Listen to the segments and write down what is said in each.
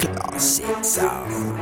Classic sound.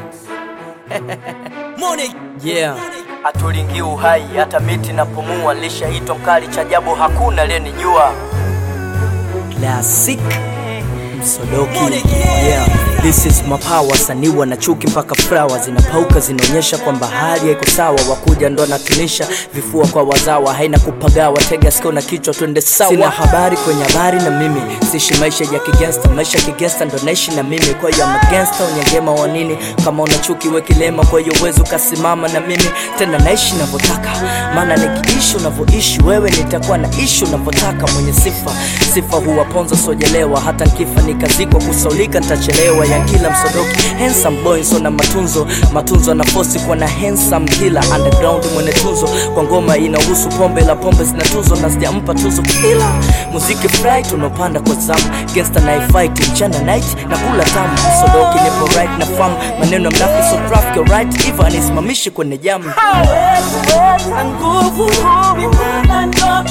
Yeah, hatulingi uhai hata miti na pumua, lishaitwa mkali cha ajabu, hakuna aliyenijua. Classic Msodoki. Yeah, this is my power. Saniwa na chuki mpaka flower zinapauka, zinaonyesha kwamba hali haiko sawa. Wakuja ndo natunisha vifua kwa wazawa, haina kupagawa. Tega sikio na kichwa, twende sawa. Sina habari kwenye habari na mimi sishi maisha ya kigangsta, maisha ya kigangsta ndo naishi na mimi. Kwa hiyo I'm a gangster, unyangema wa nini? Kama una chuki we kilema, kwa hiyo uwezi ukasimama na mimi tena. Naishi navyotaka, maana nikiishi unavyoishi wewe, nitakuwa na ishi unavyotaka. Mwenye sifa sifa huwaponza sojelewa, hata nkifa nikazikwa kusaulika ntachelewa. Ya kila msodoki handsome boy so na matunzo matunzo na fosi kwa na handsome kila underground mwenye tuzo kwa ngoma inahusu pombe la pombe zina tuzo na sijampa tuzo kila muziki fry tunopanda kwa zamu gangsta na fight mchana night na kula tamu msodoki nipo right na fam maneno ya mnafi so traffic alright Eva anisimamishi kwenye jamu na nguvu mimana ndo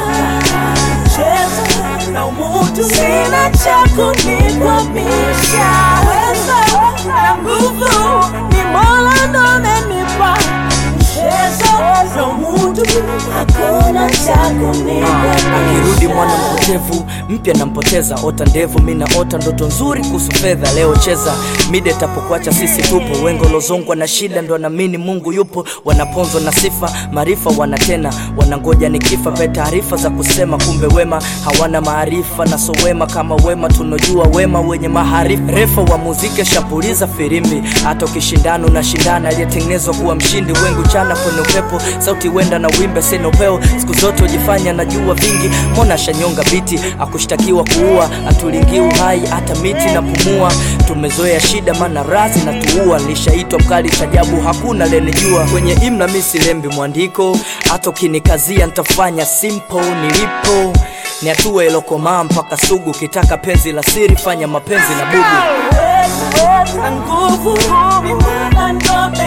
cheza na umutu sina cha kunikwamisha weza na nguvu ni mola ndo amenipa cheza na umutu hakuna cha kunikwamisha akirudi mwana mpotevu mpya nampoteza ota ndevu mi naota ndoto nzuri kuhusu fedha leo cheza mide tapokuacha sisi tupo wengo lozongwa na shida ndo anamini mungu yupo wanaponzwa na sifa maarifa wanatena wanangoja nikifa pe taarifa za kusema kumbe wema hawana maarifa na so wema kama wema tunojua wema wenye maharifa refa wa muziki shapuliza firimbi hata ukishindana unashindana aliyetengenezwa kuwa mshindi wengu chana kwenye upepo sauti wenda na wimbe sina upeo siku zote ujifanya najua vingi mona shanyonga biti akushtakiwa kuua atulingi uhai hata miti na pumua tumezoea shida mana razi na tuua nishaitwa mkali tajabu hakuna lenijua kwenye imla misilembi mwandiko hata ukinikazia ntafanya simple nilipo ni hatua ilokomaa mpaka sugu kitaka penzi la siri fanya mapenzi na bugu na nguvu mimana ndo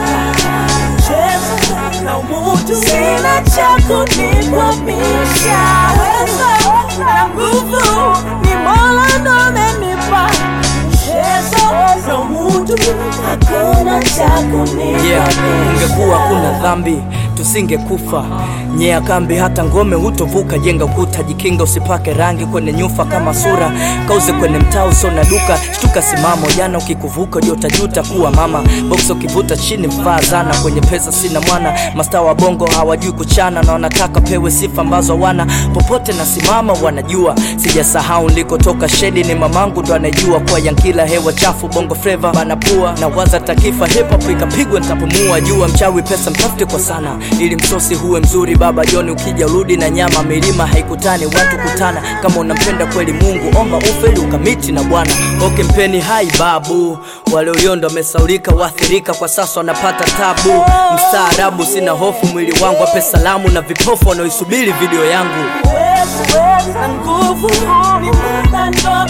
cheza na umutu sina cha kunikwamisha weza na nguvu ni mola ndo amenipa cheza na umutu hakuna cha yeah, kunikwamisha ungekuwa kuna dhambi tusingekufa nyea kambi hata ngome hutovuka jenga ukuta jikinga usipake rangi kwenye nyufa kama sura kauze kwenye mtaa uso na duka shtuka simamo jana ukikuvuka ndio utajuta kuwa mama box ukivuta chini mvaa zana kwenye pesa sina mwana mastaa wa bongo hawajui kuchana na wanataka pewe sifa ambazo hawana popote na simama wanajua sijasahau nilikotoka shedi ni mamangu ndo anajua kwa yankila hewa chafu bongo fleva banapua na waza takifa hip hop ikapigwa nitapumua jua mchawi pesa mtafute kwa sana ili msosi huwe mzuri baba joni ukija urudi na nyama milima haikutani watu kutana kama unampenda kweli mungu omba ufeli ukamiti na bwana oke mpeni hai babu walioyondo wamesaulika waathirika kwa sasa wanapata tabu mstaarabu sina hofu mwili wangu ape salamu na vipofu wanaoisubiri video yangu na nguvu mimana ndo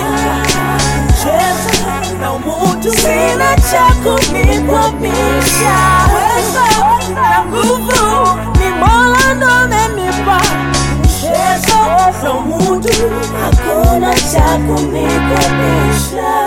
cheza na umutu sina cha kunikwamisha weza na nguvu ni mola ndo amenipa cheza na umutu hakuna cha kunikwamisha